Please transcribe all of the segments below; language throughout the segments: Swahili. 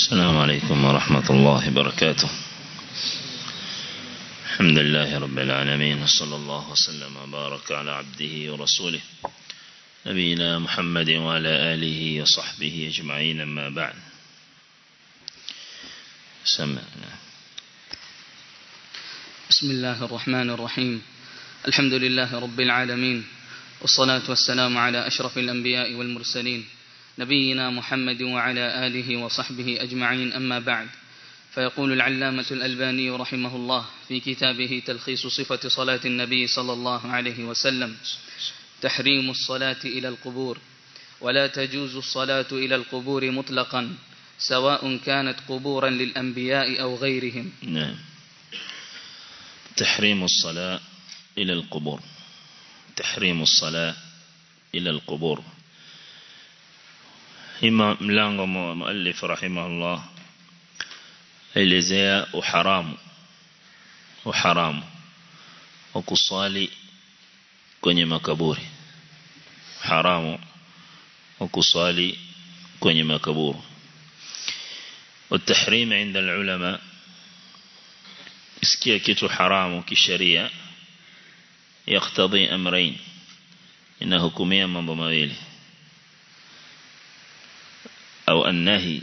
السلام عليكم ورحمة الله وبركاته الحمد لله رب العالمين صلى الله وسلم وبارك على عبده ورسوله نبينا محمد وعلى آله وصحبه أجمعين أما بعد سمعنا بسم الله الرحمن الرحيم الحمد لله رب العالمين والصلاة والسلام على أشرف الأنبياء والمرسلين نبينا محمد وعلى آله وصحبه أجمعين أما بعد فيقول العلامة الألباني رحمه الله في كتابه تلخيص صفة صلاة النبي صلى الله عليه وسلم تحريم الصلاة إلى القبور ولا تجوز الصلاة إلى القبور مطلقا سواء كانت قبورا للأنبياء أو غيرهم نعم تحريم الصلاة إلى القبور تحريم الصلاة إلى القبور hima mlango muallif rahimahullah elezea uharamu uharamu wa kuswali kwenye makaburi haramu wa kuswali kwenye makaburi والتحريم عند العلماء اسكيه kitu haramu kisheria يقتضي امرين inahukumia mambo mawili au annahi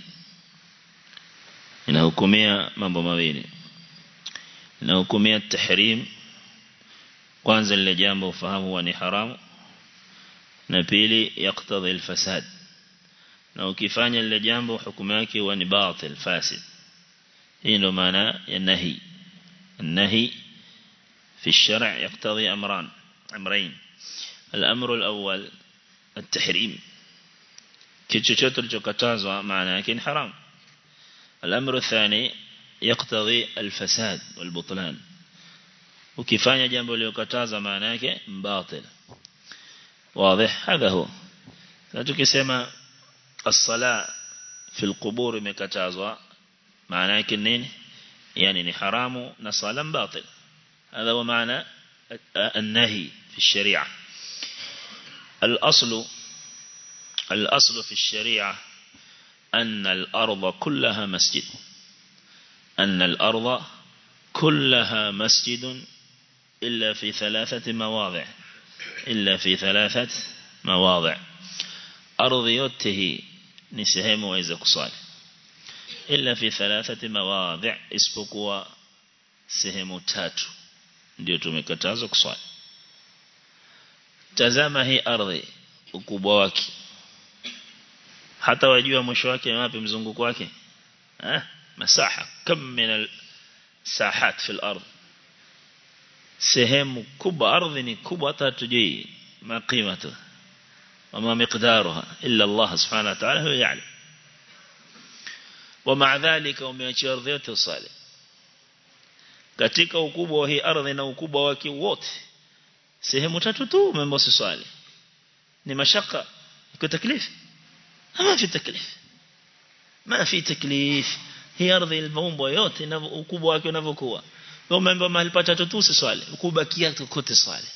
inahukumia mambo mawili inahukumia tahrim kwanza lile jambo ufahamu huwa ni haramu na pili yaktadhi alfasad na ukifanya lile jambo hukumu yake huwa ni batil fasid hii ndo maana ya nahi النهي في الشرع يقتضي أمران أمرين الأمر الأول التحريم kitu chochote kilichokatazwa maana yake ni haram الامر الثاني يقتضي الفساد والبطلان ukifanya jambo lililokatazwa maana yake batil واضح هذا هو tukisema الصلاه في القبور imekatazwa maana yake nini yani ni haramu na sala batil هذا هو معنى النهي في الشريعه الاصل الأصل في الشريعة أن الأرض كلها مسجد أن الأرض كلها مسجد إلا في ثلاثة مواضع إلا في ثلاثة مواضع أرض يته نسهم وإذا قصال إلا في ثلاثة مواضع اسبقوا سهم تاتو ndio tumekatazwa kuswali tazama hii ardhi ukubwa wake hata wajua mwisho wake ni wapi mzunguko wake eh masaha kam min sahat fil ard sehemu kubwa ardhi ni kubwa hata tujui ma qimatu wama miqdaruha illa Allah subhanahu wa ta'ala huwa ya'lam ومع ذلك umeachia ardhi yote usali katika ukubwa wa hii ardhi na ukubwa wake wote sehemu tatu tu umeambiwa usali ni mashaka iko taklifu ما في تكليف ما في تكليف هي ardhi ilmaumbwa yote na ukubwa wake unavyokuwa wewe umeambiwa mahali patatu tu usiswali ukubakia kote swali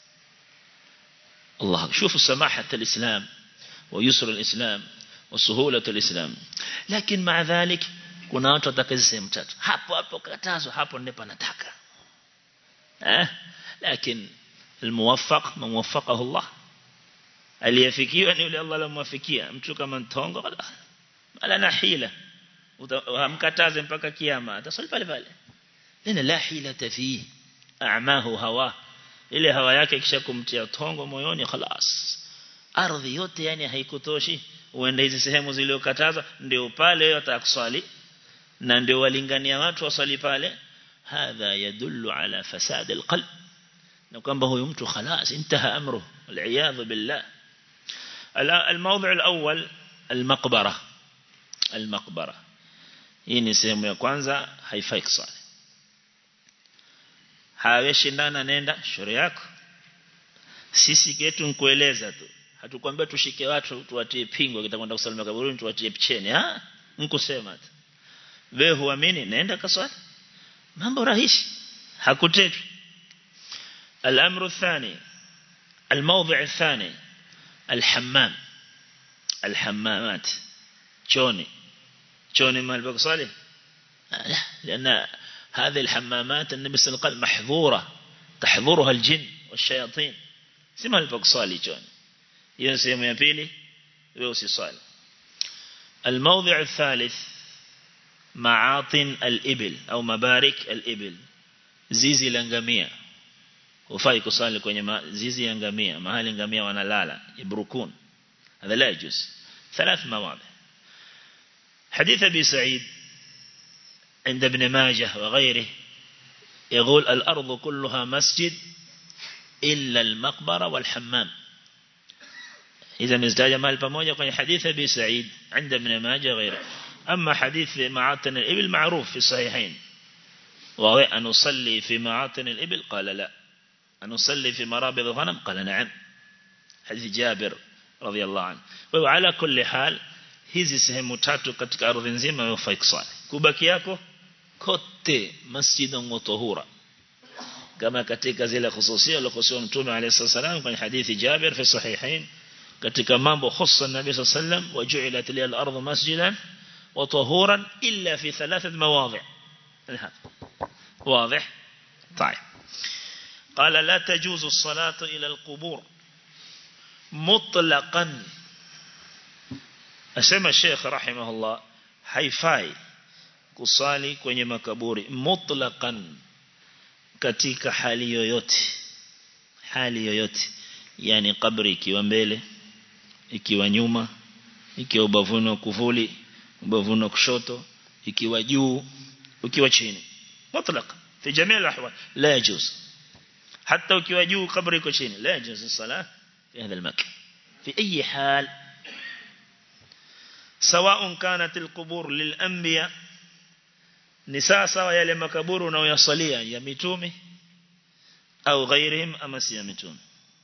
الله شوفوا سماحة الإسلام ويسر الإسلام وسهولة الإسلام لكن مع ذلك kuna watu watakazi sehemu tatu hapo hapo katazwa hapo ndipo nataka eh lakini الموفق من وفقه الله aliyefikiwa ni yule Allah alomwafikia mtu kama ntongo wala na hila hamkataze mpaka kiyama atasali pale pale lina la hila tafi a'mahu hawa ile hawa yake kisha kumtia tongo moyoni خلاص ardhi yote yani haikutoshi uende hizi sehemu zilizokataza ndio pale wewe utakuswali na ndio walingania watu waswali pale hadha yadullu ala fasad alqalb na kwamba huyu mtu خلاص انتهى امره والعياذ بالله الموضع الأول المقبرة المقبرة hii ni sehemu ya kwanza haifai kusali haweshi ndana nenda shauri yako sisi ketu nikueleza tu hatukwambia tushike watu tuwatie pingo kitakwenda kusalimia kaburini tuwatie picheni ha nkusema tu wewe huamini nenda kaswali mambo rahisi hakutetwi الأمر الثاني الموضع الثاني الحمام الحمامات chooni chooni mahali pa kusali لا لأن هذه الحمامات النبي صلى الله عليه وسلم محظورة تحضرها الجن والشياطين si mahali pa kusali chooni hiyo sehemu ya pili wewe usisali الموضع الثالث معاطن الإبل أو مبارك الإبل zizi la ngamia hufai kusali kwenye ma, zizi ya ngamia mahali ngamia wanalala ibrukun هذا لا يجوز ثلاث مواضع حديث أبي سعيد عند ابن ماجه وغيره يقول الأرض كلها مسجد إلا المقبرة والحمام إذا مزداج مال pamoja kwenye حديث أبي سعيد عند ابن ماجه وغيره أما حديث معاطن الإبل معروف في الصحيحين وهو أن نصلي في معاطن الإبل قال لا أن نصلي في مرابض الغنم قال نعم حديث جابر رضي الله عنه وعلى كل حال hizi sehemu tatu katika ardhi nzima hufai kusali kubaki yako kote masjidun wa tahura kama katika zile khususia alizokuwa mtume alayhi salam kwenye hadithi Jabir fi sahihain katika mambo khussa nabii sallam waju'ilat li al-ardh masjidan wa tahuran illa fi thalathat mawadhi' واضح طيب قال لا تجوز الصلاة إلى القبور مطلقا أسمى الشيخ رحمه الله haifai kusali kwenye makaburi mutlaqan katika hali yoyote hali yoyote yani kabri ikiwa mbele ikiwa nyuma ikiwa ubavuni wa kuvuli ubavuni wa kushoto ikiwa juu ukiwa chini mutlaq fi jamii al-ahwal la yajuz hatta ukiwa juu kabri iko chini la yajuz as-salah fi hadha al-makan fi ayi hal سواء كانت القبور للأنبياء نساء سواء يلي مكبور unayoyasalia ya mitume au ghairihim ama si ya mitume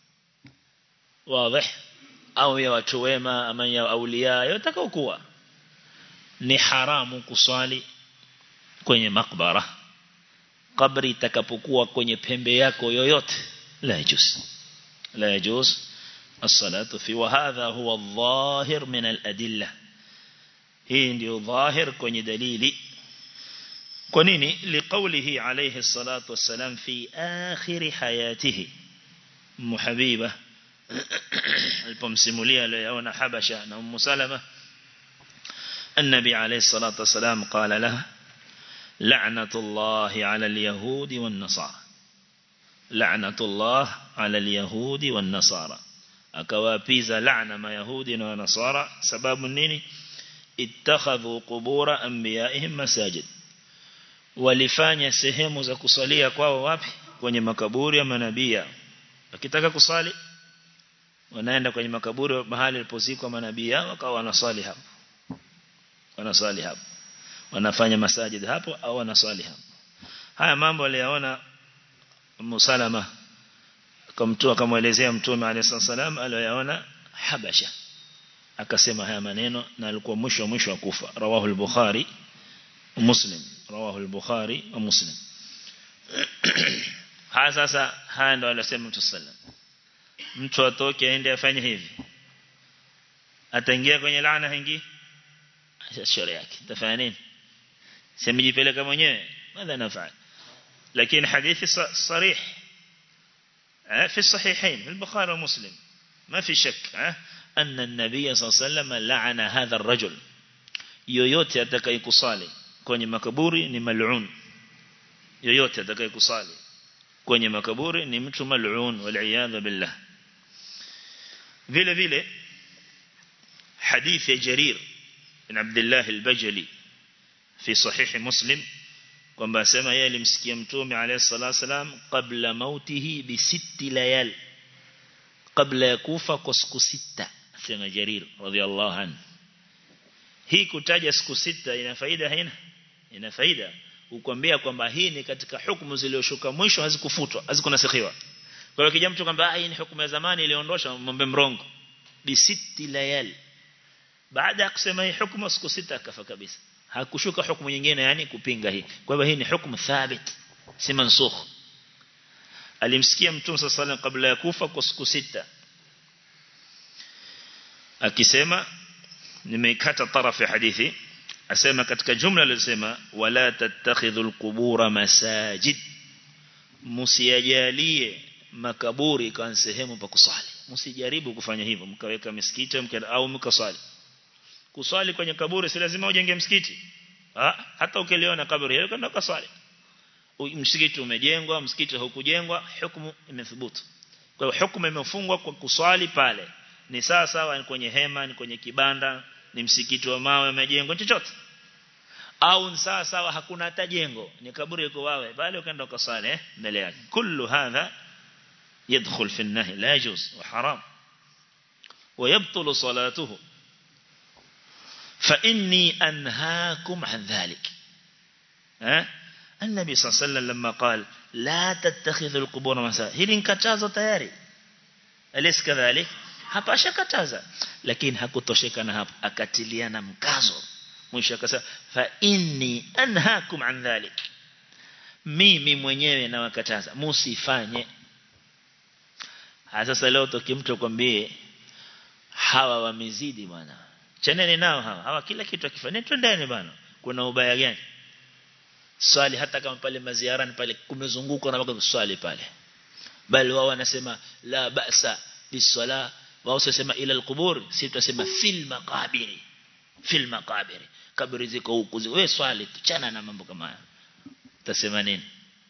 واضح au ya watu wema ama ya aulia yotakao kuwa ni haramu kuswali kwenye makbara kabri itakapokuwa kwenye pembe yako yoyote la yajuz la yajuz الصلاة في وهذا هو الظاهر من الأدلة hii ndio dhahir kwenye dalili kwa nini liqaulihi alayhi salatu wassalam fi akhir hayatihi muhabiba alipomsimulia aliyoona habasha na ummu salama النبي عليه الصلاة والسلام قال له لعنة الله على اليهود والنصارى لعنة الله على اليهود والنصارى akawapiza laana mayahudi na wanasara sababu nini ittakhadhu qubura anbiyaihim masajid walifanya sehemu za kusalia kwao wapi kwenye makaburi ya manabii wakitaka kusali wanaenda kwenye makaburi mahali alipozikwa manabii wakawa wanasali hapo wanasali hapo wanafanya masajid hapo au wanasali hapo haya mambo aliyaona Musalama akamtoa akamwelezea mtume alayhi salam aliyoyaona Habasha akasema haya maneno na alikuwa mwisho mwisho wa kufa rawahu al-Bukhari Muslim rawahu al-Bukhari wa Muslim haya sasa haya ndo aliyosema mtu sallam mtu atoke aende afanye hivi ataingia kwenye laana hingi shauri yake tafanya nini semejipeleka mwenyewe madha nafanya lakini hadithi sarih في الصحيحين في البخاري ومسلم ما في شك أن النبي صلى الله عليه وسلم لعن هذا الرجل yoyote atakayekusali kwenye makaburi ni mal'un yoyote atakayekusali kwenye makaburi ni mtu mal'un wal billah vile vile hadithi ya Jarir bin Abdullah al-Bajali fi sahih Muslim kwamba asema yeye alimsikia mtume alayhi salatu wasalam kabla mautihi bi sitti layal kabla ya kufa kwa siku sita asema Jarir radhiallahu anhu hii kutaja siku sita ina faida haina ina faida ukwambia kwamba hii ni katika hukumu zilizoshuka mwisho hazikufutwa hazikunasikhiwa kwa hiyo kija mtu kwamba hii ni hukumu ya zamani iliondosha mambo mrongo bi sitti layal baada ya kusema hii hukumu siku sita akafa kabisa hakushuka hukumu nyingine yani kupinga hii kwa hivyo hii ni hukumu thabit si mansukh alimsikia mtume sallallahu alayhi kabla ya kufa kwa siku sita akisema nimeikata tarafu ya hadithi asema katika jumla alisema wala tattakhidhul qubura masajid msiyajalie makaburi kama sehemu pa kusali msijaribu kufanya hivyo mkaweka misikiti au mkasali kusali kwenye kaburi si lazima ujenge msikiti ha? hata ukiliona kaburi hilo kwenda kusali msikiti umejengwa msikiti haukujengwa hukumu imethubutu kwa hiyo hukumu imefungwa kwa kuswali pale ni sawa sawa ni kwenye hema ni kwenye kibanda ni msikiti wa mawe umejengwa chochote au ni sawa sawa hakuna hata jengo ni kaburi liko wawe bali ukaenda ukasali eh mbele yake kullu hadha يدخل في النهي لا يجوز وحرام ويبطل صلاته فإني أنهاكم عن ذلك ها النبي صلى الله عليه وسلم لما قال لا تتخذوا القبور مساجد hili nikatazo tayari alis kadhalik hapa ashakataza lakini hakutosheka na hapo akatiliana mkazo mwisho akasema fa inni anhaakum an dhalik mimi mwenyewe nawakataza musifanye sasa leo tukimtu kwambie hawa wamezidi bwana chaneni nao hawa hawa kila kitu akifanya twendeni bwana kuna ubaya gani swali hata kama pale maziarani pale kumezungukwa na wako swali pale bali wao wanasema la ba'sa biswala wao sema ila alqubur si tutasema fil maqabiri fil maqabiri kaburi ziko huku wewe swali tuchana na mambo kama haya utasema nini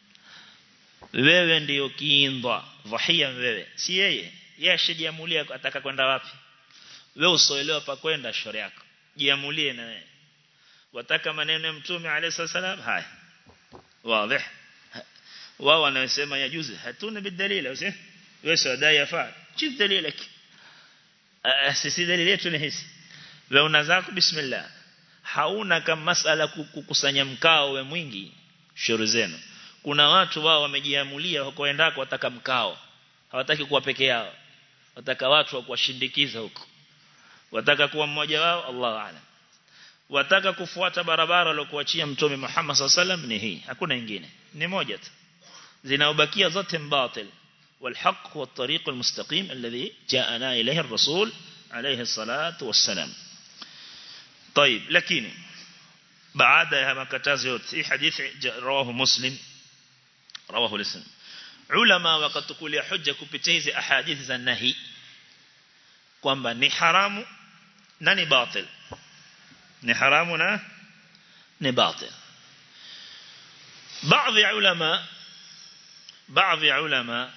wewe ndiyo kiindwa dhahia wewe si yeye yeye ashajiamulia ataka kwenda wapi wewe usoelewa pa kwenda shauri yako jiamulie na wewe wataka maneno ya mtume alayhi salam haya wazi wao wanasema ya juzi hatuna bidalila usi wewe sadai yafaa chief dalilak sisi dalili yetu ni hizi wewe unazako bismillah hauna kama masala kukusanya mkao we mwingi shauri zenu kuna watu wao wamejiamulia wakoendako wataka mkao hawataki kuwa peke yao wataka watu wa kuwashindikiza huko wataka kuwa mmoja wao Allah aalam wataka kufuata barabara aliyokuachia mtume Muhammad sallam ni hii hakuna nyingine ni moja tu zinaobakia zote mbatil والحق هو الطريق المستقيم الذي جاءنا إليه الرسول عليه الصلاة والسلام طيب لكن بعد ما كتازيوت في حديث رواه مسلم رواه الاسم علماء وقد تقول يا حجة كبتيز أحاديث za nahi kwamba ni haramu na ni batil ni haramu na ni batil baadhi ya ulama baadhi ya ulama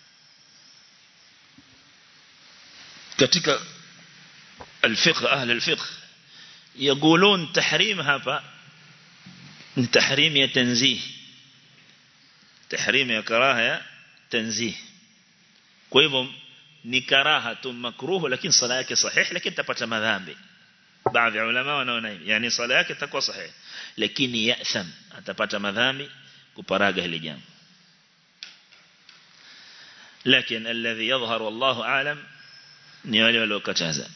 katika الفقه أهل الفقه يقولون تحريم هذا تحريم يتنزيه تحريم يا كراهه تنزيه kwa hivyo ni karaha tu makruhu lakini sala yake sahih lakini tapata madhambi baadhi ya ulama wanaona hivi yani sala yake itakuwa sahih lakini ya'tham atapata madhambi kuparaga hili jambo lakini alladhi yadhhar wallahu aalam ni wale waliokataza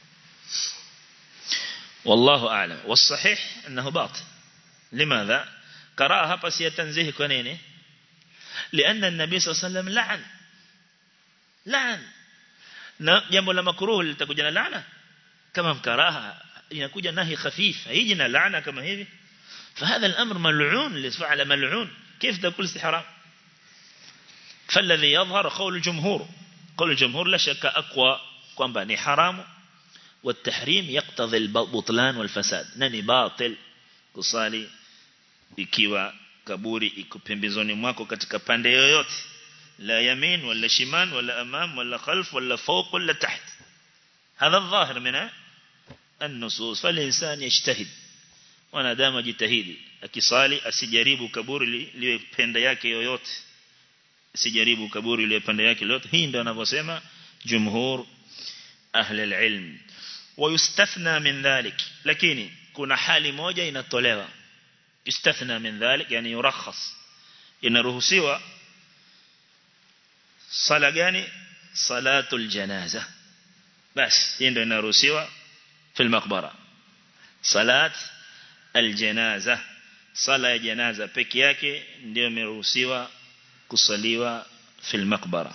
والله أعلم والصحيح أنه باطل لماذا كراهة بس يتنزيه كنينه لأن النبي صلى الله عليه وسلم لعن لعن jambo la makruh litakuja na laana kama mkaraha inakuja nahi khafif haiji na laana kama hivi فهذا الأمر ملعون اللي فعل ملعون كيف تقول استحرام فالذي يظهر قول الجمهور قول الجمهور لا شك أقوى kwamba ni haramu والتحريم يقتضي البطلان والفساد nani batil kusali ikiwa kaburi iko pembezoni mwako katika pande yoyote la yamin wala shiman wala amam wala khalf wala fawq wala taht هذا الظاهر من النصوص فالإنسان يجتهد wanadamu ajitahidi akisali asijaribu kaburi liwe pende yake yoyote asijaribu kaburi liwe pande yake yoyote hii ndio anavyosema jumhur ahli alilm ويستثنى من ذلك lakini kuna hali moja inatolewa يستثنى من ذلك yani yurakhas inaruhusiwa sala gani salatul janaza bas hii ndio inaruhusiwa في المقبره salat aljanaza sala ya janaza peke yake ndio imeruhusiwa kusaliwa fil maqbara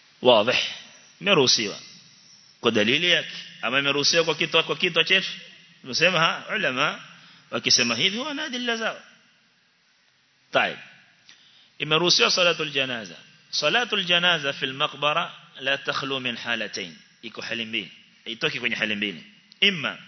wazi imeruhusiwa kwa dalili yake ama imeruhusiwa kwa kitu kwa kitu chetu tumesema ulama wakisema hivi wana adilla zao طيب imeruhusiwa salatul janaza salatul janaza fil maqbara la takhlu min halatayn iko hali mbili itoki kwenye hali mbili imma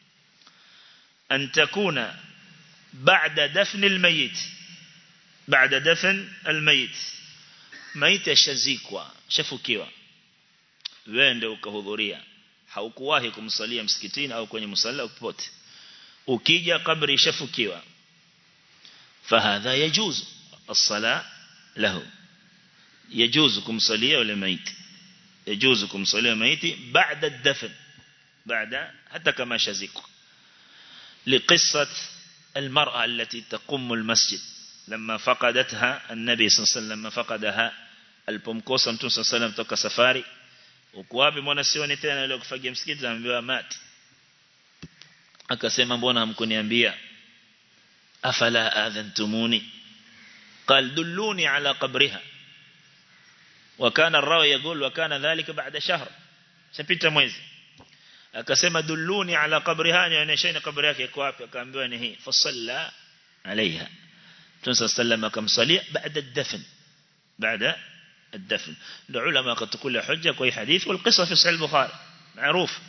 an takuna ba'da dafn al mayit ba'da dafn al mayit maiti ashazikwa shafukiwa wewe ndio ukahudhuria haukuwahi kumsalia msikitini au kwenye musalla popote ukija kabri ishafukiwa fahadha yajuzu الصلاة له يجوز كمصلية ولا ميت يجوز كمصلية ميت بعد الدفن بعد حتى كما شزيك لقصة المرأة التي تقوم المسجد لما فقدتها النبي صلى الله عليه وسلم لما فقدها البمكوسة متون صلى الله عليه وسلم توك سفاري ukuwapi mbona sioni tena ile kufagia msikiti ambiwa mati akasema mbona hamkuniambia afala adhantumuni قال دلوني على قبرها وكان الراوي يقول وكان ذلك بعد شهر سبيتا mwezi akasema dulluni ala qabriha nionyesheni kabri yake iko wapi akaambiwa ni hii fasalla alaiha tunsa sallama akamsalia baada ad-dafn baada ad-dafn ndio ulama akatukula hujja kwa hii hadith wal qissa fi sahih al-bukhari maarufu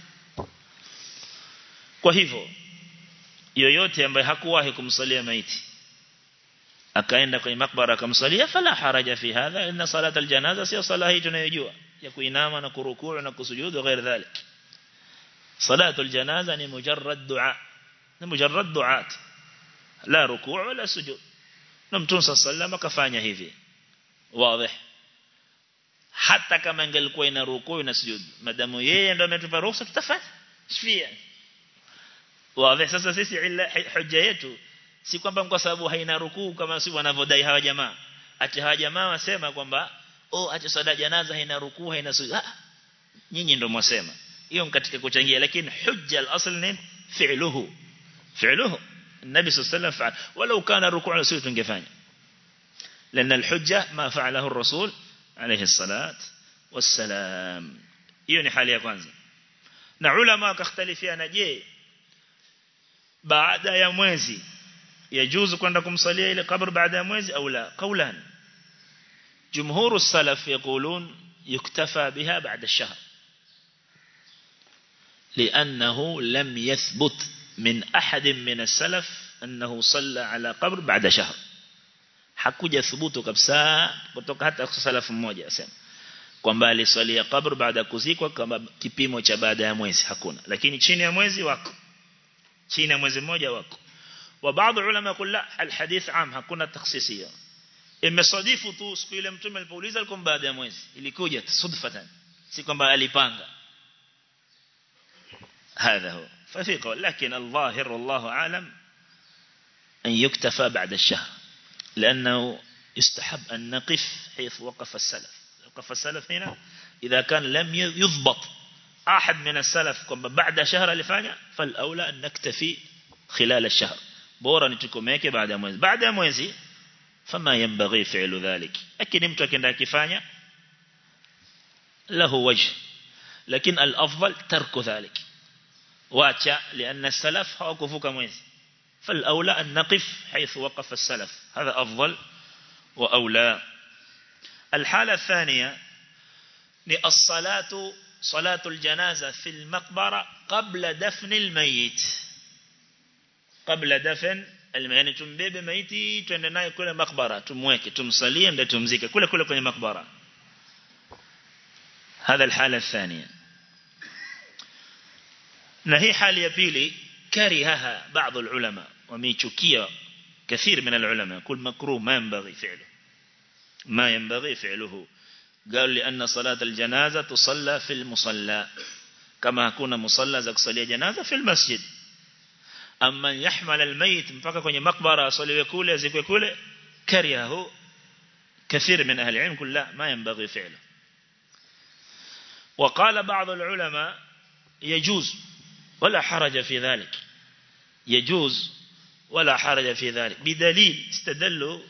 kwa hivyo yoyote ambaye hakuwahi kumsalia maiti akaenda kwenye makbara akamsalia fala haraja fi hadha inna salat aljanaza sio sala hii tunayojua ya kuinama na kurukuu na kusujudu ghair dhalik salatu aljanaza ni mujarrad dua ni mujarrad duat la rukuu wala sujud na mtume sallallahu akafanya hivi wazi hata kama ingelikuwa ina rukuu na sujud madamu yeye ndio ametupa ruhusa tutafanya shifia wazi sasa sisi illa hujja yetu si kwamba kwa sababu haina rukuu kama si wanavodai hawa jamaa ati hawa jamaa wasema kwamba oh ati sala janaza haina rukuu haina sujud ah nyinyi ndio mwasema hiyo katika kuchangia lakini hujja al-asl ni fi'luhu fi'luhu النبي صلى الله عليه وسلم فعل ولو كان ركوع وسجود تنجفanya لأن الحجة ما فعله الرسول عليه الصلاة والسلام hiyo ni hali ya kwanza na ulama wakhtalifiana je baada ya mwezi يجوز kwenda kumsalia ile kabr baada ya mwezi au la قولان جمهور السلف يقولون يكتفى بها بعد الشهر لأنه لم يثبت من أحد من السلف أنه صلى على قبر بعد شهر hakuja thubutu kabisa kutoka hata salafu mmoja asema kwamba aliswalia kabr baada kuzikwa kama kipimo cha baada ya mwezi hakuna lakini chini ya mwezi wako chini ya mwezi mmoja wako وبعض العلماء يقول لا الحديث عام hakuna takhsisia imesadifu tu siku ile mtume alipouliza alikuwa baada ya mwezi ilikuja sudfatan si kwamba alipanga هذا هو ففي قول لكن الظاهر والله أعلم أن يكتفى بعد الشهر لأنه يستحب أن نقف حيث وقف السلف وقف السلف هنا إذا كان لم يضبط أحد من السلف بعد شهر لفانع فالأولى أن نكتفي خلال الشهر bora nitukomeke baada ya mwezi baada ya mwezi fama yanbaghi fi'lu dhalik lakini mtu akienda akifanya lahu wajh lakini al-afdal tarku dhalik wacha لان السلف hawakuvuka mwezi فالاولى ان نقف حيث وقف السلف هذا افضل واولى الحاله الثانيه ni الصلاه صلاه الجنازه في المقبره قبل دفن الميت kabla dafn yani tumbebe maiti twende naye kule makbara tumweke tumsalie ndio tumzike kule kule kwenye makbara هذا الحالة الثانية na hii hali ya pili karihaha baadhi ulama wamechukia كثير من العلماء كل مكروه ما ينبغي فعله ما ينبغي فعله قال لأن صلاة الجنازة تصلى في المصلى كما كنا مصلى زك صلي جنازة في المسجد أما يحمل الميت mpaka kwenye makbara asaliwe kule azikwe kule karihahu كثير من أهل العلم كل لا ما ينبغي فعله وقال بعض العلماء يجوز ولا حرج في ذلك يجوز ولا حرج في ذلك بدليل استدلوا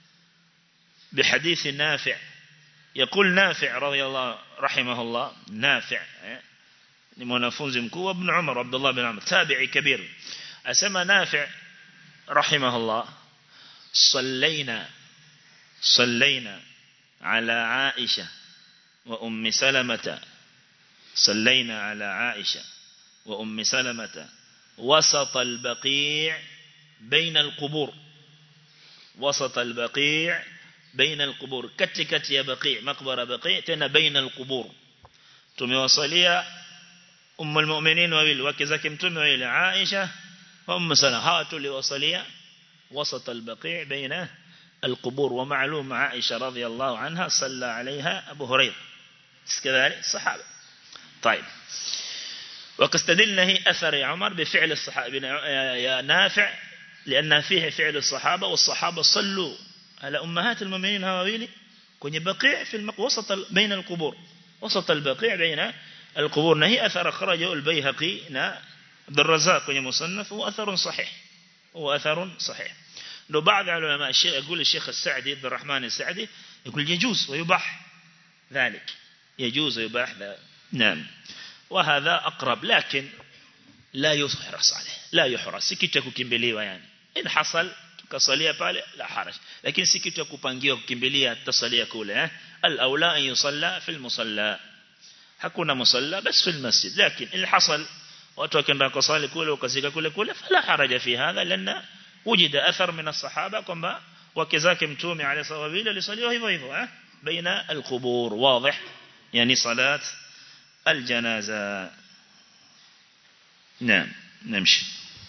بحديث نافع يقول نافع رضي الله رحمه الله نافع ni mwanafunzi mkuu ibn Umar Abdullah bin Umar tabi'i kabir asema Nafi' rahimahullah صلينا صلينا على عائشة وأم سلمة صلينا على عائشة وأم سلمة وسط البقيع بين القبور وسط البقيع بين القبور كتكت يا بقيع مقبرة بقيع تنا بين القبور tumewasalia ummu almu'minin wawili wake zake mtume wawili Aisha wa Ummu Salama hawa tuliwasalia وسط البقيع بين القبور ومعلوم عائشة رضي الله عنها صلى عليها أبو هريرة كذلك الصحابة طيب وكستدلنا هي أثر يا عمر بفعل الصحابة يا نافع لأن فيه فعل الصحابة والصحابة صلوا على أمهات المؤمنين هواويلي كوني بقيع في المق... وسط ال... بين القبور وسط البقيع بين القبور نهي أثر خرجه البيهقي نا عبد الرزاق كوني مصنف هو أثر صحيح هو أثر صحيح لو بعض العلماء الشيخ يقول الشيخ السعدي عبد الرحمن السعدي يقول يجوز ويباح ذلك يجوز ويباح ذلك نعم وهذا أقرب لكن لا يحرص عليه لا يحرص سكتة kukimbiliwa yani in hasal tukasalia pale la haraj lakini si kitu kupangiwa kukimbilia tutasalia kule eh al-aula an yusalla fi al-musalla hakuna musalla bas fi al-masjid lakini in hasal watu wakaenda kusali kule wakazika kule kule fala haraja fi hadha lana wujida athar min as-sahaba kwamba wake zake mtume alayhi salatu wa alisaliwa hivyo hivyo eh baina al-qubur wazi yani salat الجنازة نعم نمشي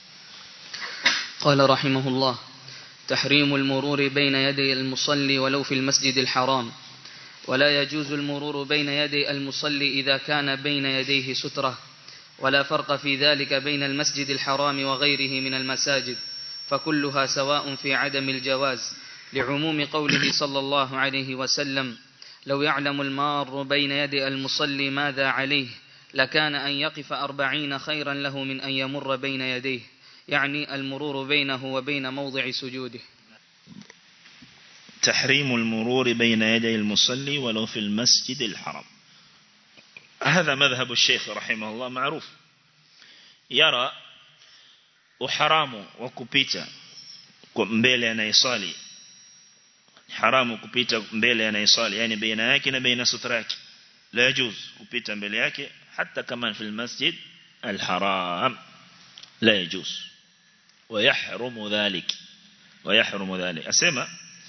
قال رحمه الله تحريم المرور بين يدي المصلي ولو في المسجد الحرام ولا يجوز المرور بين يدي المصلي إذا كان بين يديه سترة ولا فرق في ذلك بين المسجد الحرام وغيره من المساجد فكلها سواء في عدم الجواز لعموم قوله صلى الله عليه وسلم لو يعلم المار بين يدي المصلي ماذا عليه لكان أن يقف أربعين خيرا له من أن يمر بين يديه يعني المرور بينه وبين موضع سجوده تحريم المرور بين يدي المصلي ولو في المسجد الحرام هذا مذهب الشيخ رحمه الله معروف يرى وحرام وكبيتا mbele anayesali haramu kupita mbele anayesali yani baina yake na baina sutra yake la yajuz kupita mbele yake hata kama fi almasjid alharam la yajuz ويحرم ذلك ويحرم ذلك اسمع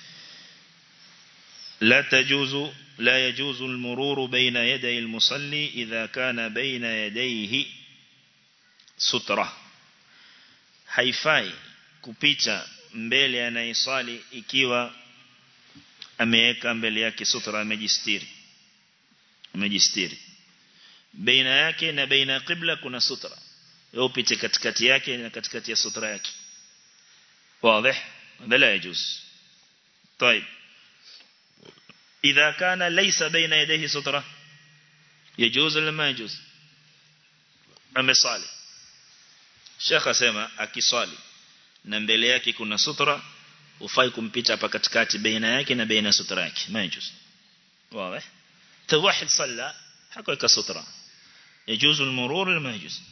لا تجوز لا يجوز المرور بين يدي المصلي إذا كان بين يديه سترة haifai kupita mbele anayesali ikiwa ameweka mbele yake sutra amejistiri amejistiri baina yake na baina qibla kuna sutra wewe upite katikati yake na katikati ya sutra yake wazi هذا لا يجوز طيب إذا كان ليس بين يديه سترة يجوز ولا ما يجوز amesali Sheikh asema akiswali na mbele yake kuna sutra ufai kumpita hapa katikati baina yake na baina sutra yake majuz wazi توحد صلى حقك سترة يجوز المرور ولا ما يجوز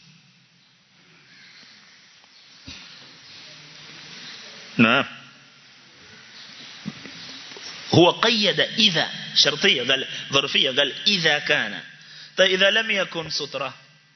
نعم هو قيد إذا شرطية قال ظرفية قال إذا كان طيب إذا لم يكن سترة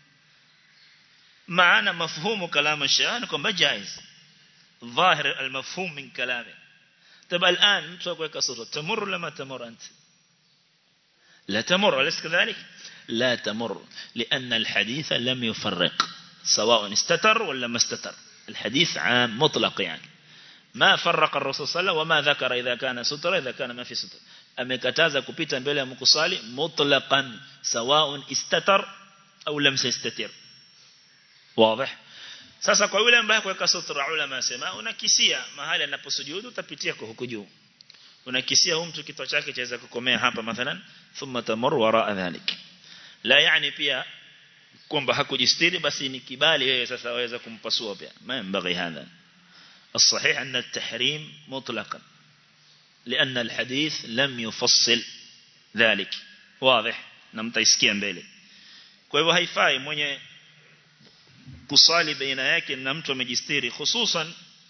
معنا مفهوم كلام الشيخ أنكم جائز ظاهر المفهوم من كلامه طيب الآن تقولك سترة تمر لما تمر أنت لا تمر أليس كذلك لا تمر لأن الحديث لم يفرق سواء استتر ولا ما استتر الحديث عام مطلق يعني ما فرق الرسول صلى الله عليه وسلم وما ذكر إذا كان ستر إذا كان ما في ستر amekataza kupita mbele ya mkusali mutlaqan sawaun istatar au lam yastatir wazi sasa kwa yule ambaye kuweka sutra ulama sema unakisia mahali anaposujudu utapitia kwa huku juu unakisia huyu mtu kichwa chake chaweza kukomea hapa mathalan thumma tamur wara dhalik la yani pia kwamba hakujistiri basi ni kibali wewe sasa waweza kumpasua pia ma hadha الصحيح أن التحريم مطلقا لأن الحديث لم يفصل ذلك واضح نمتيسكيا mbele kwa hivyo haifai mwenye kusali baina yake na mtu amejistiri hususan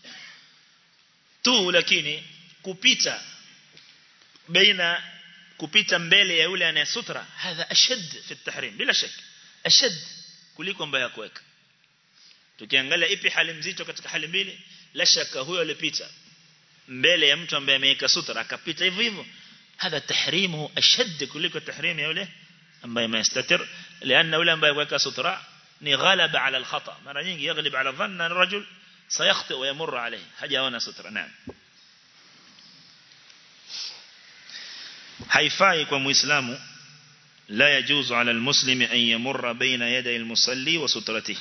tu lakini kupita baina kupita mbele ya yule anayesutra hadha ashad fi tahrim bila shaka ashad kuliko mbaya kuweka tukiangalia ipi hali mzito katika hali mbili la shaka huyo alipita mbele ya mtu ambaye ameweka sutra akapita hivyo hivyo hadha tahrimuhu ashad kuliko tahrim ya yule ambaye amestatir لان yule ambaye weka sutra ni ghalaba ala alkhata mara nyingi yaglib ala dhanna الرجل سيخطئ ويمر عليه hajaona sutra naam haifai kwa muislamu la yajuzu ala almuslimi an yamurra baina yaday almusalli wa sutratihi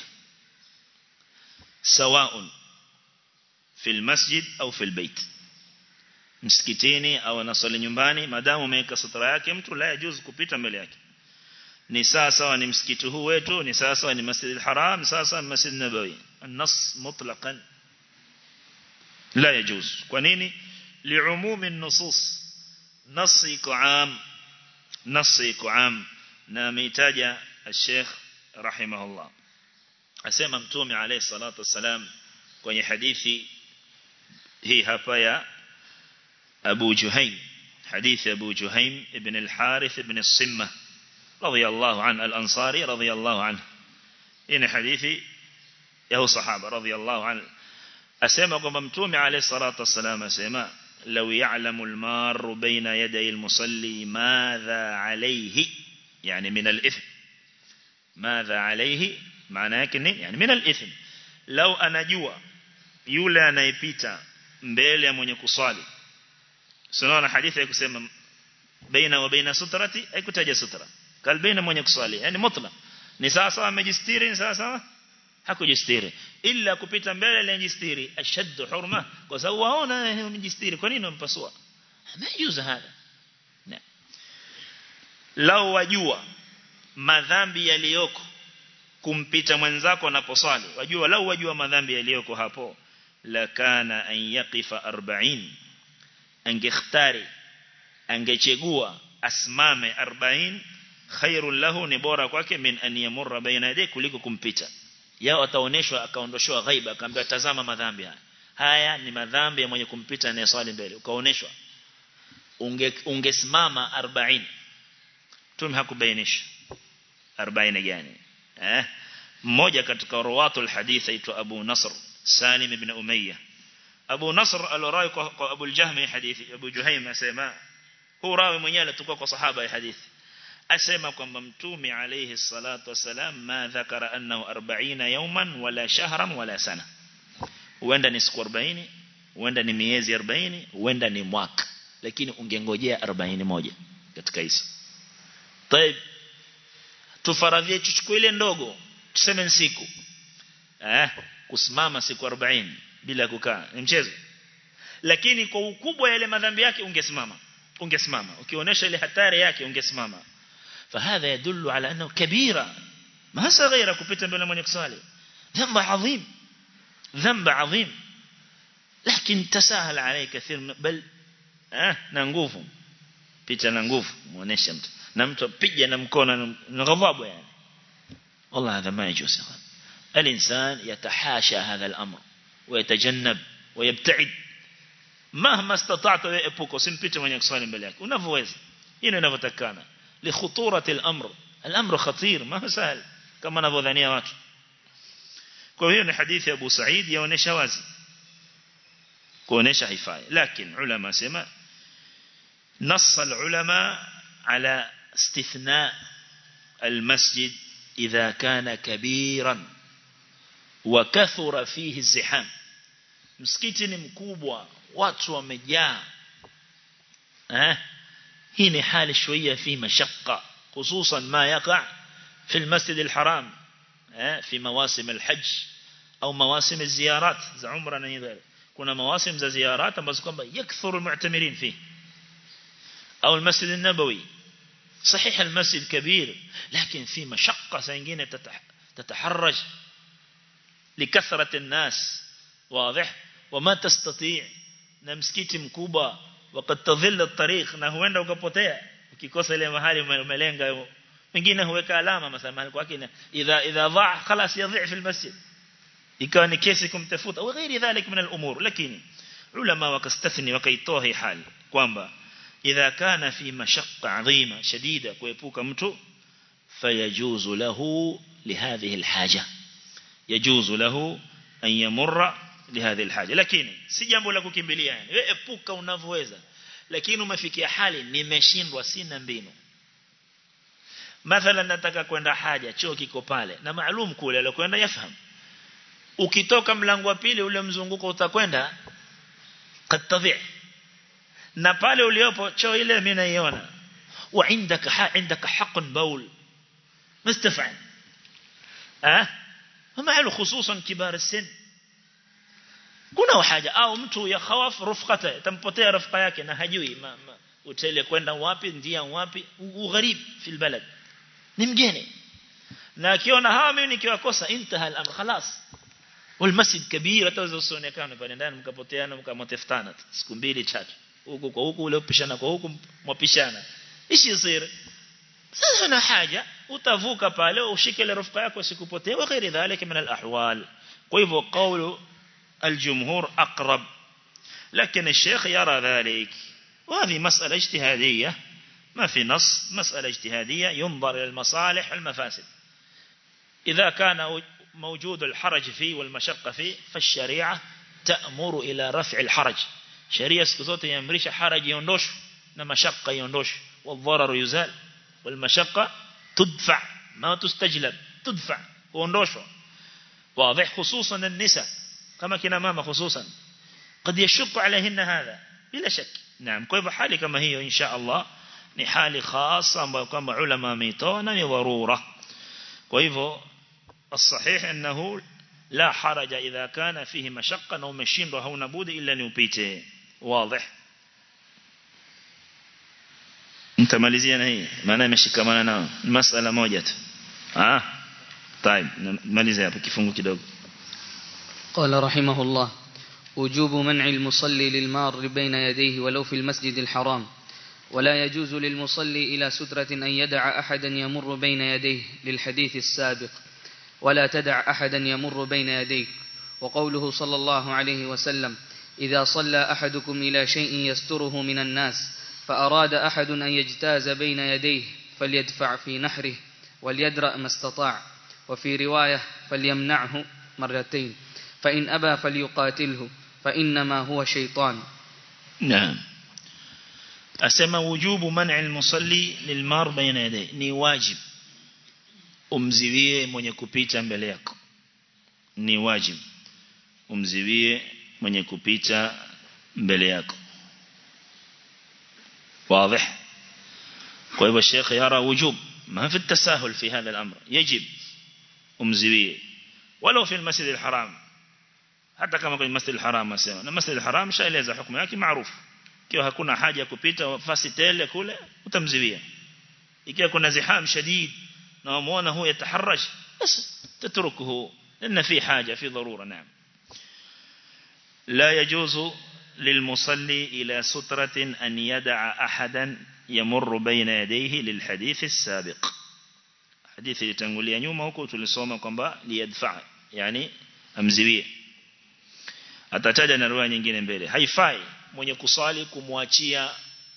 سواء في المسجد au في البيت msikitini au anasali nyumbani madamu umeweka sutra yake mtu la yajuzu kupita mbele yake ni sawa sawa ni msikiti huu wetu ni sawa sawa ni Masjid al-Haram sawa sawa ni Masjid Nabawi النص مطلقا لا يجوز kwa nini لعموم النصوص نص iko am نص iko am na ameitaja الشيخ رحمه الله asema mtume alayhi salatu wasalam kwenye hadithi hii hapa ya Abu Juhaym hadithi Abu Juhaym ibn al-Harith ibn al-Simma radiyallahu an al-Ansari radiyallahu anhu hii hadithi ya sahaba radiyallahu an asema kwamba mtume alayhi salatu wasalam asema لو يعلم المار بين يدي المصلي ماذا عليه يعني من الإثم ماذا عليه maana yake nini yani min al-ithm law anajua yule anayepita mbele ya mwenye kuswali sinaona hadithi ya kusema baina wa baina sutrati haikutaja sutra kal baina mwenye kuswali yani mutlaq ni sawa sawa amejistiri ni sawa sawa hakujistiri illa kupita mbele ile jistiri ashaddu hurma kwa sababu waona umejistiri kwa nini umpasua hamayuza hada lao wajua madhambi yaliyoko kumpita mwenzako anaposali wajua lau wajua madhambi yaliyoko hapo la kana an yaqifa 40 angekhtari angechegua asmame 40 khairul lahu ni bora kwake min an yamurra baina yadayhi kuliko kumpita yao ataoneshwa akaondoshwa ghaiba akaambiwa tazama madhambi haya haya ni madhambi ya mwenye kumpita anayeswali mbele ukaoneshwa unge ungesimama 40 tume hakubainisha 40 gani eh mmoja katika rawatul hadith aitwa Abu Nasr Salim ibn Umayya Abu Nasr alorai kwa, kwa Abu al-Jahmi hadithi Abu Juhaym asema huu rawi mwenyewe alitoka kwa sahaba ya hadithi asema kwamba mtume alayhi salatu wasalam ma dhakara annahu 40 yawman wala shahran wala sana huenda ni siku 40 huenda ni miezi 40 huenda ni mwaka lakini ungengojea 40 moja katika hizo طيب tufaradhie tuchukue ile ndogo tuseme siku eh kusimama siku 40 bila kukaa ni mchezo lakini kwa ukubwa yale madhambi yake ungesimama ungesimama ukionyesha ile hatari yake ungesimama فهذا يدل على انه كبيره ما صغيره kupita mbele mwenye kusali ذنب عظيم ذنب عظيم لكن تساهل عليه كثير بل eh na nguvu picha na nguvu muoneshe mtu na mtu apige na mkono na ghadhabu yani والله هذا ما يجوز الإنسان يتحاشى هذا الأمر ويتجنب ويبتعد مهما استطعت يأبوك سنبت من يكسوال بلاك ونفوز هنا نفتكانا لخطورة الأمر الأمر خطير ما هو سهل كما نفو ذانية وات كوهيون حديث أبو سعيد يونيش وازي كونيش حفاية لكن علماء سما نص العلماء على استثناء المسجد إذا كان كبيرا وكثر فيه الزحام msikiti ni mkubwa watu wamejaa eh hii ni hali shويه في مشقه خصوصا ما يقع في المسجد الحرام eh في مواسم الحج au مواسم الزيارات za umra na nyingine kuna مواسم za ziyarat ambazo kwamba yakthuru almu'tamirin fi au المسجد النبوي صحيح المسجد كبير لكن في مشقة سنجين تتحرج لكثرة الناس واضح وما تستطيع نمسكيت مكوبة وقد تظل الطريق na huenda ukapotea ukikosa ile mahali umelenga wengine huweka alama mathalan mahali kwake idha idha dha خلاص yadhi fi almasjid ikawa ni kesi kumtafuta au ghairi dhalik min al-umur lakini ulama wakastathni wakaitoa hii hali kwamba idha kana fi mashaqqa adhima shadida kuepuka mtu fayajuzu lahu lihadhihi alhaja yajuzu lahu an yamurra lihadhihi alhaja lakini si jambo la kukimbilia yani wewe epuka unavyoweza lakini umefikia hali nimeshindwa sina mbinu mathalan nataka kwenda haja choo kiko pale na maalum kule alikwenda yafahamu ukitoka mlango wa pili ule mzunguko utakwenda katadhi na pale uliopo choo ile mimi naiona wa indaka ha indaka haq baul mustafa'al ah ومعه خصوصا كبار السن kuna haja au mtu ya khawaf rufqata tampotea rafqa yake na hajui ma, ma, utele kwenda wapi ndia wapi ugharib fil balad ni mgeni na akiona hawa mimi nikiwakosa intaha al-amr khalas والمسجد كبير atazoonekana pale ndani mkapoteana mkamotefutana siku mbili tatu huku kwa huku ule upishana kwa huku mwapishana ishi yasir sasa na haja utavuka pale ushike ile rafqa yako sikupotee wa ghairi dhalika min al-ahwal kwa hivyo qawlu الجمهور أقرب لكن الشيخ يرى ذلك وهذه مسألة اجتهادية ما في نص مسألة اجتهادية ينظر إلى المصالح والمفاسد إذا كان موجود الحرج فيه والمشقة فيه فالشريعة تأمر إلى رفع الحرج شريعة سكزوت يمريش حرج يندوش مشقة يندوش والضرر يزال والمشقة تدفع ما تستجلب تدفع وندوش واضح خصوصا النساء كما كنا ماما خصوصا قد يشق عليهن هذا بلا شك نعم كيف حالي كما هي إن شاء الله ni hali khasa ambayo kwamba ulama wameitoa na ni dharura kwa hivyo الصحيح انه لا حرج اذا كان فيه مشقه او umeshindwa hauna budi illa ni upite واضح nitamalizia na hii maana imeshikamana nao masala moja tu ah طيب maliza hapo kifungu kidogo قال رحمه الله وجوب منع المصلي للمار بين يديه ولو في المسجد الحرام ولا يجوز للمصلي إلى سترة أن يدع أحدا يمر بين يديه للحديث السابق ولا تدع أحدا يمر بين يديك وقوله صلى الله عليه وسلم إذا صلى أحدكم إلى شيء يستره من الناس فأراد أحد أن يجتاز بين يديه فليدفع في نحره وليدرأ ما استطاع وفي رواية فليمنعه مرتين فإن أبى فليقاتله فإنما هو شيطان نعم أسمى وجوب منع المصلي للمار بين يديه ni wajib umziwie mwenye kupita mbele yako ni wajib umziwie mwenye kupita mbele yako واضح kwa الشيخ يرى وجوب ما في التساهل في هذا الأمر يجب umziwie ولو في المسجد الحرام hata kama kwenye masjid al-haram asema na masjid al-haram shaeleza hukumu yake maarufu ikiwa hakuna haja ya kupita fasi tele kule utamziwia ikiwa kuna ziham shadid na umuona huyo yataharaj bas tatrukuhu لأن في حاجة في ضرورة نعم لا يجوز للمصلي إلى سترة أن يدع أحدا يمر بين يديه للحديث السابق حديث يتنقل يوم وكو تلسوما كمبا ليدفع يعني أمزويه atataja na riwaya nyingine mbele haifai mwenye kusali kumwachia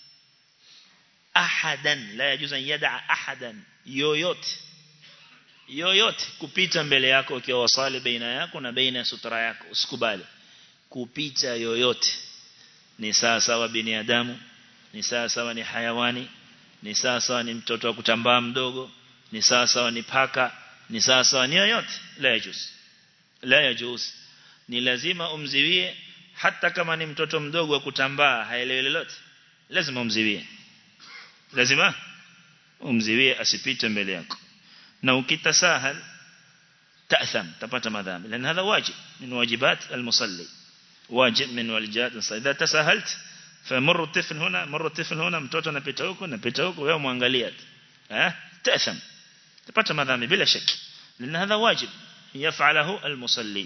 ahadan la yajuzu yada ahadan yoyote yoyote kupita mbele yako ukiwa wasali baina yako na baina ya sutra yako usikubali kupita yoyote ni sawa sawa binadamu ni sawa sawa ni hayawani ni sawa sawa ni mtoto wa kutambaa mdogo ni sawa sawa ni paka ni sawa sawa ni yoyote la yajuzu la yajuzu ni lazima umziwie hata kama ni mtoto mdogo wa kutambaa haelewi lolote lazima umziwie lazima umziwie asipite mbele yako na ukitasahal ta'tham tapata madhambi لان هذا واجب من واجبات المصلي واجب من واجبات اذا تساهلت فمر الطفل هنا مر الطفل هنا mtoto anapita huko anapita huko wewe muangalia eh ta'tham tapata madhambi bila shaki لان هذا واجب يفعله المصلي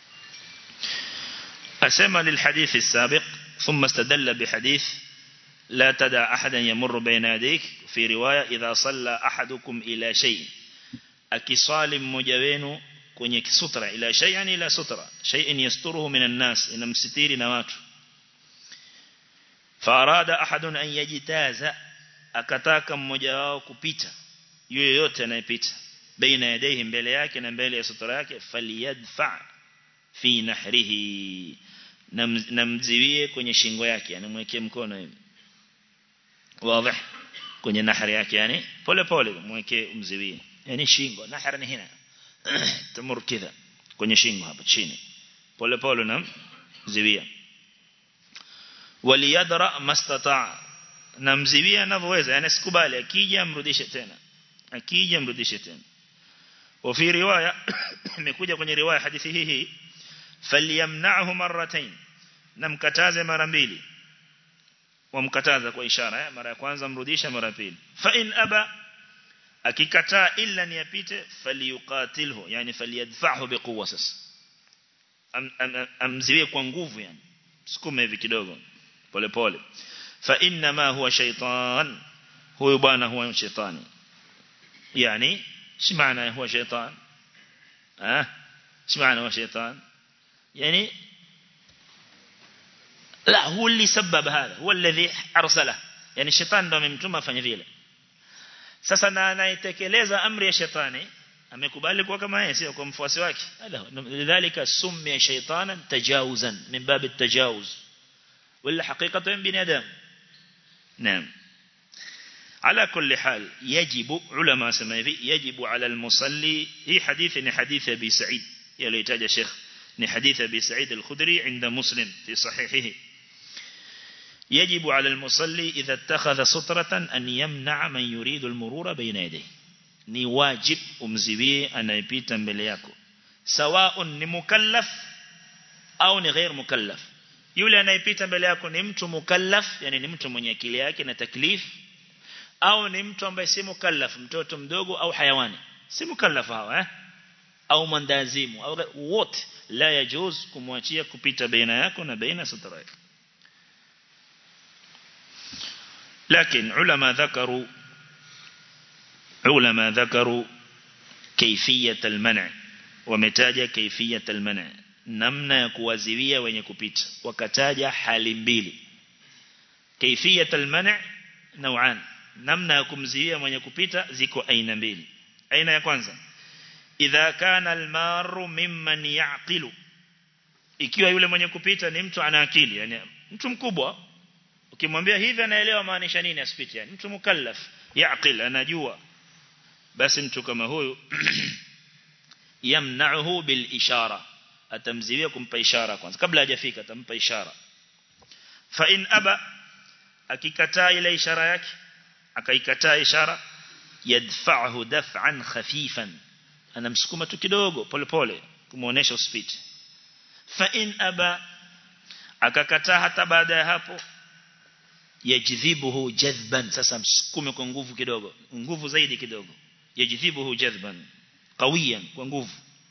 أسمى للحديث السابق ثم استدل بحديث la tada ahadan yamurru baina yadayk fi riwaya idha salla ahadukum ila shay akisali mmoja wenu kwenye kisutra ila shay yani ila sutra shay'in yasturuhu minan nas inamsitiri na watu farada ahadun an yajitaza akataka mmoja wao kupita yule yote anayepita baina yadayhi mbele yake na mbele ya sutra yake faliyadfa fi nahrihi namziwie kwenye shingo yake yani mwekee mkono hivi wazi kwenye nahri yake yani pole pole mwekee umziwie yani shingo nahri ni hina tamur kidha kwenye shingo hapa chini pole pole na ziwia waliyadra mastata namziwia anavyoweza yani sikubali akija amrudishe tena akija amrudishe tena وفي رواية imekuja kwenye riwaya hadithi hii hii falyamna'hu marratayn namkataze mara mbili wamkataza kwa ishara eh? mara ya kwanza mrudisha mara ya pili fa in aba akikataa illa niyapite falyuqatilhu yani falyadfa'hu biquwwa sasa am, am, amziwie kwa nguvu yani sukume hivi kidogo pole pole fa inna ma huwa shaytan huyu bwana huwa shetani yani ايش معنى هو شيطان ها ايش معنى هو شيطان يعني لا هو اللي سبب هذا هو الذي ارسله يعني الشيطان ndo amemtuma afanye vile sasa na anaitekeleza amri ya shetani amekubali kuwa kama yeye sio kwa mfuasi wake lidhalika summiya shaytanan tajawuzan min bab at-tajawuz wala haqiqatan bin adam naam على كل حال يجب علماء سماوي يجب على المصلي هي حديث حديث أبي سعيد يليتاج شيخ حديث أبي سعيد الخدري عند مسلم في صحيحه يجب على المصلي إذا اتخذ سطرة أن يمنع من يريد المرور بين يديه ni wajib umziwie anayepita mbele yako sawa ni mukallaf au ni ghair mukallaf yule anayepita mbele yako ni mtu mukallaf yani ni mtu mwenye akili yake na taklif au ni mtu ambaye si mukallaf mtoto mdogo au hayawani si mukallaf hawa eh au mandazimu au wote la yajuz kumwachia kupita baina yako na baina sutra yako لكن علماء ذكروا علماء ذكروا كيفية المنع ومتاجة كيفية المنع namna ya kuwaziwia wenye kupita wakataja hali mbili kaifiyat alman' naw'an namna ya kumziwia mwenye kupita ziko aina mbili aina ya kwanza idha kana almaru mimman yaqilu ikiwa yule mwenye kupita ni mtu ana akili yani mtu mkubwa ukimwambia hivi anaelewa maanisha nini asipite yani mtu mukallaf yaqil anajua basi mtu kama huyu yamna'uhu bil ishara atamziwia kumpa ishara kwanza kabla hajafika atampa ishara fa in aba akikataa ile ishara yake akaikataa ishara yadfa'hu daf'an khafifan anamsukuma tu kidogo polepole kumuonesha usipite fa in aba akakataa hata baada ya hapo yajidhibuhu jadhban sasa msukume kwa nguvu kidogo nguvu zaidi kidogo yajidhibuhu jadhban qawiyan kwa nguvu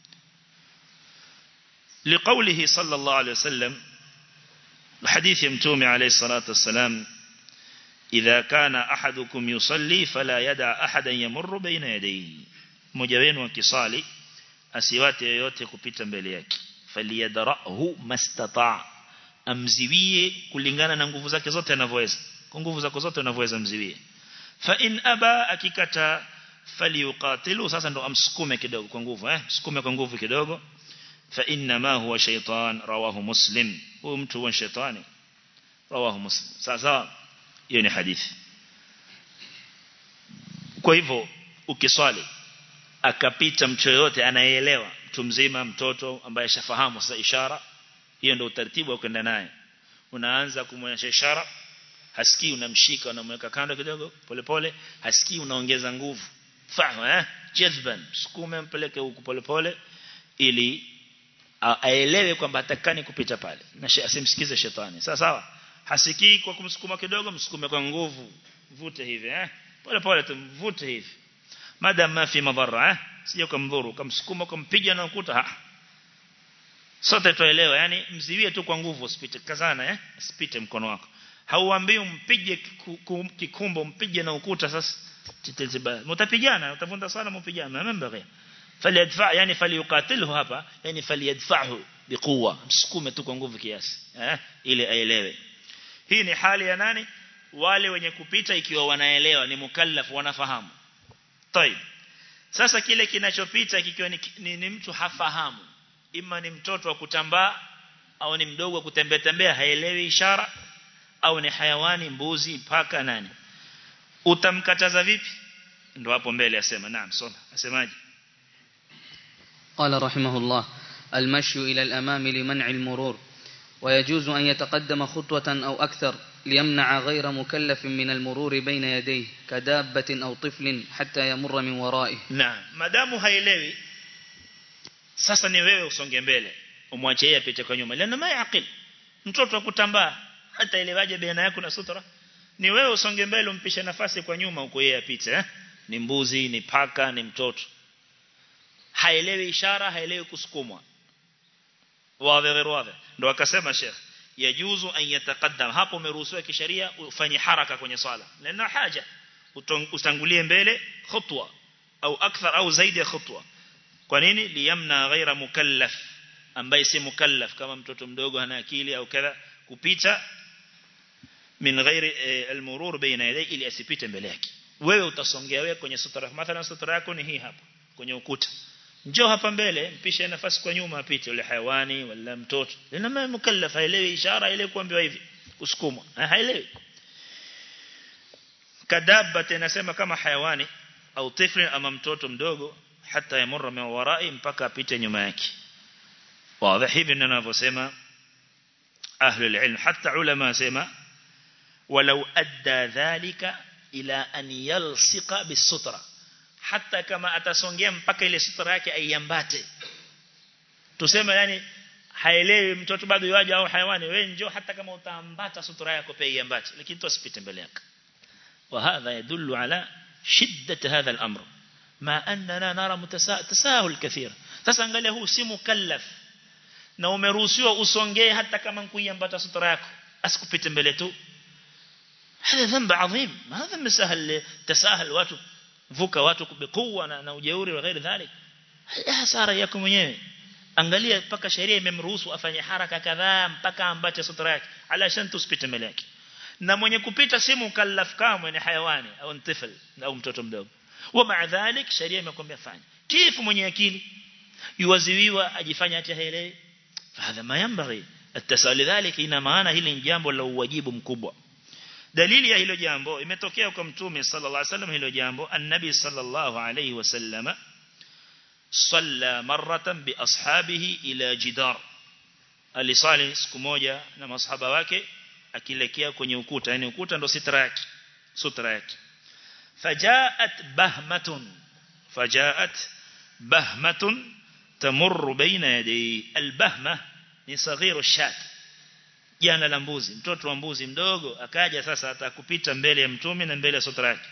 لقوله صلى الله عليه وسلم الحديث يمتومي عليه الصلاة والسلام إذا كان أحدكم يصلي فلا يدع أحدا يمر بين يديه مجوين وكصالي أسيوات يوتي كبتا بليك فليدرأه ما استطاع amziwie kulingana na nguvu zake zote anavyoweza kwa nguvu zako zote unavyoweza mziwie fa in aba akikata falyuqatilu sasa ndo amsukume kidogo kwa nguvu eh sukume kwa nguvu kidogo fa inna ma huwa shaytan rawahu muslim huyo mtu huwa shetani rawahu muslim sasa hiyo ni hadithi kwa hivyo ukiswali akapita mtu yote anayeelewa mtu mzima mtoto ambaye shafahamu sasa ishara hiyo ndio utaratibu wa kwenda naye unaanza kumwonyesha ishara hasikii unamshika unamweka kando kidogo polepole hasikii unaongeza nguvu fahamu eh jazban sukume mpeleke huku polepole ili aelewe kwamba atakani kupita pale na asimsikize shetani sawa sawa hasikii kwa kumsukuma kidogo msukume kwa nguvu vute hivi eh pole pole tumvute hivi madam ma fi madhara eh sije kumdhuru kumsukuma kumpiga na ukuta ha sote tuelewa yani mziwie tu kwa nguvu usipite kazana eh usipite mkono wako hauambii umpige kikumbo mpige na ukuta sasa titazibaya mtapigana utavunda sana mpigana membe faliyadfa yani faliyuqatilhu hapa yani faliyadfahu biquwa msukume tu kwa nguvu kiasi eh ili aelewe hii ni hali ya nani wale wenye kupita ikiwa wanaelewa ni mukallaf wanafahamu طيب sasa kile kinachopita kikiwa ni, ni, ni mtu hafahamu ima ni mtoto wa kutambaa au ni mdogo wa kutembea tembea haelewi ishara au ni hayawani mbuzi paka nani utamkataza vipi ndo hapo mbele asema naam soma asemaje قال رحمه الله المشي إلى الأمام لمنع المرور ويجوز أن يتقدم خطوة أو أكثر ليمنع غير مكلف من المرور بين يديه كدابة أو طفل حتى يمر من ورائه naam madamu haielewi sasa ni wewe usonge mbele umwache yeye apite kwa nyuma lana mayaqil mtoto akutambaa hata elewaje baina yako na sutra ni wewe usonge mbele umpishe nafasi kwa nyuma huko yeye apite eh? ni mbuzi ni paka ni mtoto haelewi ishara haelewi kusukumwa wazi wazi ndo akasema Sheikh yajuzu an yataqaddam hapo umeruhusiwa kisheria ufanye haraka kwenye swala lana haja utangulie mbele khutwa au akthar au zaidi ya khutwa kwa nini liyamna ghaira mukallaf ambaye si mukallaf kama mtoto mdogo hana akili au kadha kupita min ghairi e, almurur baina yaday ili asipite mbele yake wewe utasongea wewe kwenye sutra mathalan sutra yako ni hii hapa kwenye ukuta njoo hapa mbele mpishe nafasi kwa nyuma apite yule hayawani wala mtoto lina mukallaf haelewi ishara ile kuambiwa hivi usukumwa haelewi kadaba tenasema kama hayawani au tifli ama mtoto mdogo hata yamurra min warai mpaka apite nyuma yake wazi hivi ninavyosema ahli alilm hata ulama sema walau adda dhalika ila an yalsiqa bisutra hata kama atasongea mpaka ile sutra yake aiambate tuseme yani haelewi mtoto bado yaje au hayawani wewe njoo hata kama utaambata sutra yako pia iambate lakini tu asipite mbele yako وهذا يدل على شدة هذا الأمر ما أننا نرى تساهل كثير sasa angalia huu si mukallaf na umeruhusiwa usongee hata kama nkuiambata sutra yako asikupite mbele tu هذا ذنب عظيم ما هذا مسهل تساهل watu vuka watu bikuwa na, na ujeuri wa ghairi dhalik hasara yako mwenyewe angalia mpaka sheria imemruhusu afanye haraka kadhaa mpaka ambate sutra yake alashan tusipite mbele yake na mwenye kupita si mukallaf kama ni hayawani au mtifl au mtoto mdogo wa maa dhalik sheria imekwambia fanya kifu mwenye akili yuwaziwiwa ajifanya ati haelewi fahadha ma yanbaghi التساؤل ذلك ina maana hili ni jambo la uwajibu mkubwa dalili ya hilo jambo imetokea kwa mtume sallallahu alaihi wasallam hilo jambo annabi sallallahu alaihi wasallam salla maratan bi ashabihi ila jidar alisali siku moja na masahaba wake akilekea kwenye ukuta yani ukuta ndo sitra yake sutra yake fajaat bahmatun fajaat bahmatun tamurru baina yaday albahma ni saghiru shat jana la mbuzi mtoto wa mbuzi mdogo akaja sasa atakupita mbele ya mtume na mbele ya sutra yake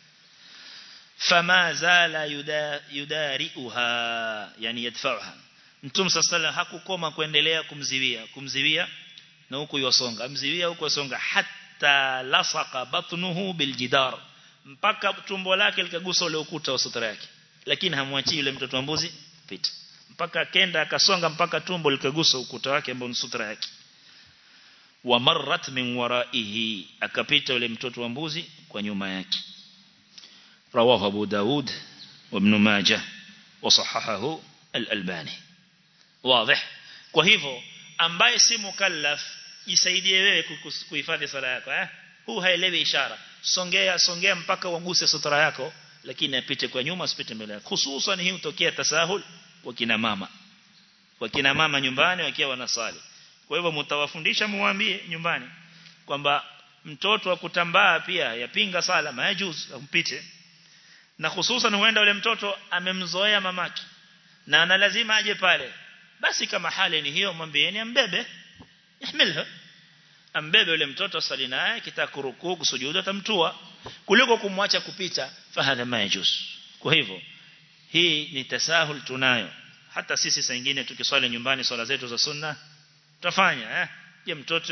fama zala yudariuha yani yadfa'uha mtume sasa hakukoma kuendelea kumziwia kumziwia na huku yosonga mziwia huku yosonga hatta lasaqa batnuhu biljidar mpaka tumbo lake likagusa ule ukuta wa sutra yake lakini hamwachi yule mtoto wa mbuzi pita mpaka kenda akasonga mpaka tumbo likagusa ukuta wake ambao ni sutra yake wa marrat min waraihi akapita yule mtoto wa mbuzi kwa nyuma yake rawahu abu daud wa ibn majah wa sahahahu al-albani wazi kwa hivyo ambaye si mukallaf jisaidie wewe kuhifadhi sala yako eh huu haelewi ishara songea songea mpaka uanguse sutra yako lakini apite kwa nyuma asipite mbele yako hususan hii hutokea tasahul kwa kina mama kwa kina mama nyumbani wakiwa wanasali kwa hivyo mtawafundisha muambie nyumbani kwamba mtoto wa kutambaa pia yapinga sala majuz ampite na hususan huenda yule mtoto amemzoea mamake na ana lazima aje pale basi kama hali ni hiyo mwambieni ambebe ihmilha ambebe yule mtoto sali naye kitakurukuu kusujudu atamtua kuliko kumwacha kupita fahadha majuz kwa hivyo hii ni tasahul tunayo hata sisi saa nyingine tukiswali nyumbani swala zetu za sunna tutafanya eh je mtoto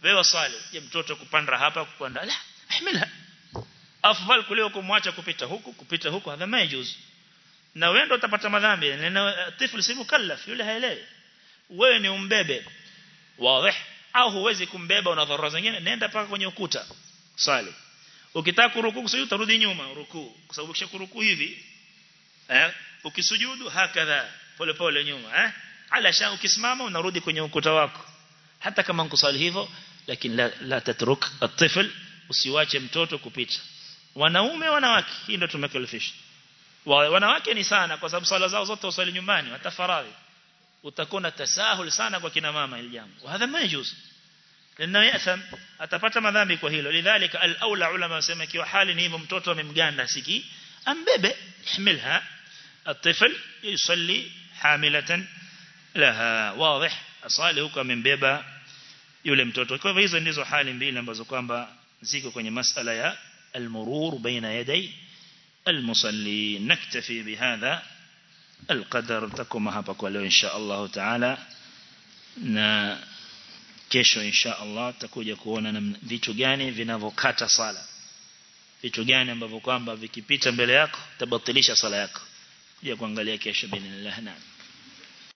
wewe swali je mtoto kupanda hapa kupanda la ahmilha afdal kuliko kumwacha kupita huku kupita huku hadha majuz na wewe ndo utapata madhambi na tifl si mukallaf yule haelewi wewe ni umbebe wazi au huwezi kumbeba una dharura zingine nenda paka kwenye ukuta swali ukitaka kuruku kusujudu utarudi nyuma ruku kwa sababu kisha kuruku hivi eh ukisujudu hakadha pole pole nyuma eh alasha ukisimama unarudi kwenye ukuta wako hata kama nkusali hivyo lakini la, la tatruk at-tifl usiwache mtoto kupita wanaume wanawake hii ndio tumekalifisha wanawake ni sana kwa sababu sala zao zote usali nyumbani watafaradhi utakuwa tasahul sana kwa kina mama hili jambo hadha majuz لانه ياثم atapata madhambi kwa hilo lidhalika al-aula ulama wasema kiwa hali ni hivyo mtoto amemganda siki ambebe ihmilha الطفل يصلي حاملة لها واضح asali huko amembeba yule mtoto kwa hivyo hizo ndizo hali mbili ambazo kwamba ziko kwenye masala ya المرور بين يدي المصلي نكتفي بهذا القدر تكون hapa kwa leo insha Allah taala na kesho insha Allah tutakuja kuona vitu gani vinavyokata sala vitu gani ambavyo kwamba vikipita mbele yako tabatilisha sala yako kuja kuangalia kesho binillah naam